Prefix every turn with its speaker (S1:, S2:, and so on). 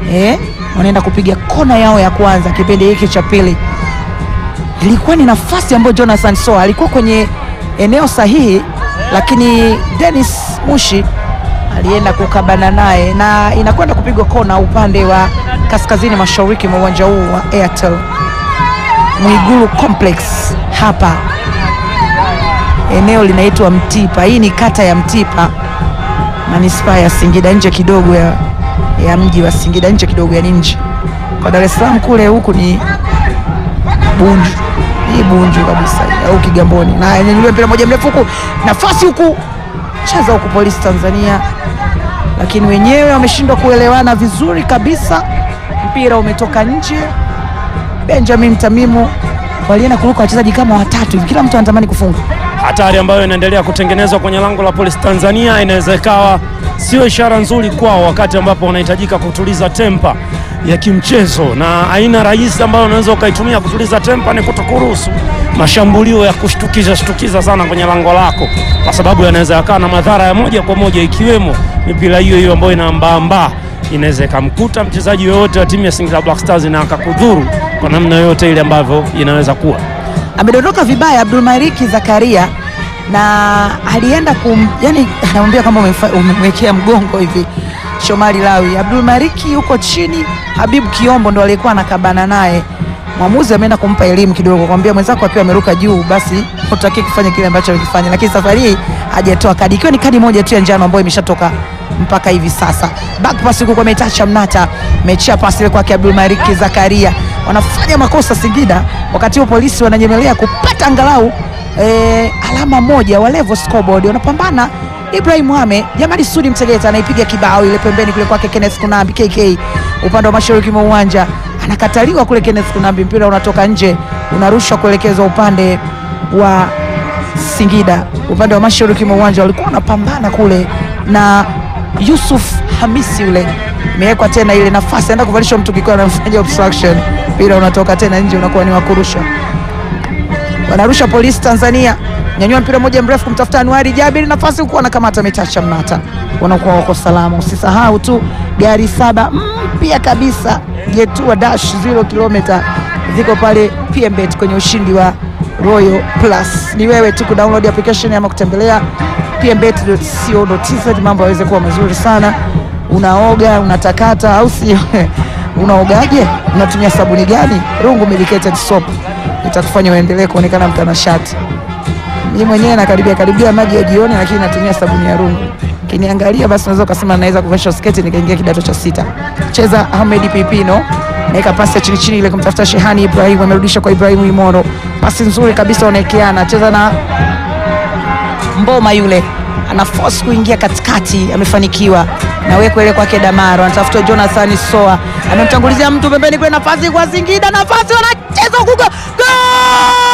S1: eh, wanaenda kupiga kona yao ya kwanza kipindi hiki cha pili. Ilikuwa ni nafasi ambayo Jonathan Soa alikuwa kwenye eneo sahihi, lakini Dennis Mushi alienda kukabana naye na inakwenda kupigwa kona upande wa kaskazini mashariki mwa uwanja huu wa Airtel Mwigulu Complex. Hapa eneo linaitwa Mtipa. Hii ni kata ya Mtipa, manispaa ya Singida, nje kidogo ya, ya mji wa Singida, nje kidogo ya nje. Kwa Dar es Salaam kule huku ni Bunju, hii Bunju kabisa au Kigamboni, na nyanyuliwa mpira moja mrefu huku, nafasi huku, cheza huku Polisi Tanzania, lakini wenyewe wameshindwa kuelewana vizuri kabisa. Mpira umetoka nje. Benjamin Tamimu walienda kuruka wachezaji kama watatu hivi, kila mtu anatamani kufunga.
S2: Hatari ambayo inaendelea kutengenezwa kwenye lango la Polisi Tanzania inaweza ikawa sio ishara nzuri kwao, wakati ambapo wanahitajika kutuliza tempa ya kimchezo, na aina rahisi ambayo unaweza ukaitumia kutuliza tempa ni kutokuruhusu mashambulio ya kushtukiza shtukiza sana kwenye lango lako, kwa sababu yanaweza yakawa na madhara ya moja kwa moja, ikiwemo mipira hiyo hiyo ambayo inaambaambaa inaweza ikamkuta mchezaji yoyote wa timu ya Singida Black Stars na akakudhuru kwa namna yoyote ile ambavyo inaweza kuwa.
S1: Amedondoka vibaya Abdul Maliki Zakaria na alienda kum, yani anamwambia kama umemfa- umemwekea mgongo hivi Shomari Lawi. Abdul Maliki yuko chini, Habibu Kiombo ndo aliyekuwa anakabana naye. Mwamuzi ameenda kumpa elimu kidogo, kwambia mwenzako akiwa ameruka juu, basi hutaki kufanya kile ambacho alikifanya, lakini safari hii hajatoa kadi, ikiwa ni kadi moja tu ya njano ambayo imeshatoka mpaka hivi sasa. Back pass huko kwa Metacha Mnata, mechia pasi ile kwake Abdul Maliki Zakaria. Wanafanya makosa Singida, wakati huo polisi wananyemelea kupata angalau eh, alama moja wa level scoreboard. Wanapambana Ibrahim Mohamed, Jamali Sudi Mtegeta anaipiga kibao ile pembeni kule kwake Kenneth Kunambi KK upande wa mashariki mwa uwanja anakataliwa kule Kenneth Kunambi, mpira unatoka nje, unarushwa kuelekezwa upande wa Singida, upande wa mashariki mwa uwanja. Walikuwa wanapambana kule na Yusuf Hamisi yule imewekwa tena ile nafasi, anaenda kuvalishwa mtu kikiwa anamfanya obstruction, mpira unatoka tena nje, unakuwa ni wa kurusha. Wanarusha polisi Tanzania, nyanyua mpira mmoja mrefu kumtafuta Anuari Jabiri, nafasi huku wanakamata Metacha Mnata, wanakuwa wako salama. Usisahau tu gari saba mpya kabisa Jetua Dash 0 kilomita ziko pale PMBet kwenye ushindi wa Royal Plus. Ni wewe tu kudownload application ama kutembelea pmbet.co.tz, mambo yaweze kuwa mazuri sana. Unaoga, unatakata au sio? Unaogaje? Unatumia sabuni gani? Rungu medicated soap itakufanya uendelee kuonekana mtanashati. Mimi mwenyewe nakaribia karibia maji ya jioni, lakini natumia sabuni ya Rungu. Kiniangalia basi unaweza ukasema naweza kuvesha sketi nikaingia kidato cha sita. Cheza Ahmed Pipino naeka pasi ya chini chini ile kumtafuta Shehani Ibrahim, amerudisha kwa Ibrahim Imoro, pasi nzuri kabisa, wanaekeana. Cheza na Mboma yule ana force kuingia katikati, amefanikiwa na weko ile kwake Damaro, anatafuta Jonathan Soa, amemtangulizia mtu pembeni kule, nafasi kwa Singida, nafasi wanacheza huko, gol!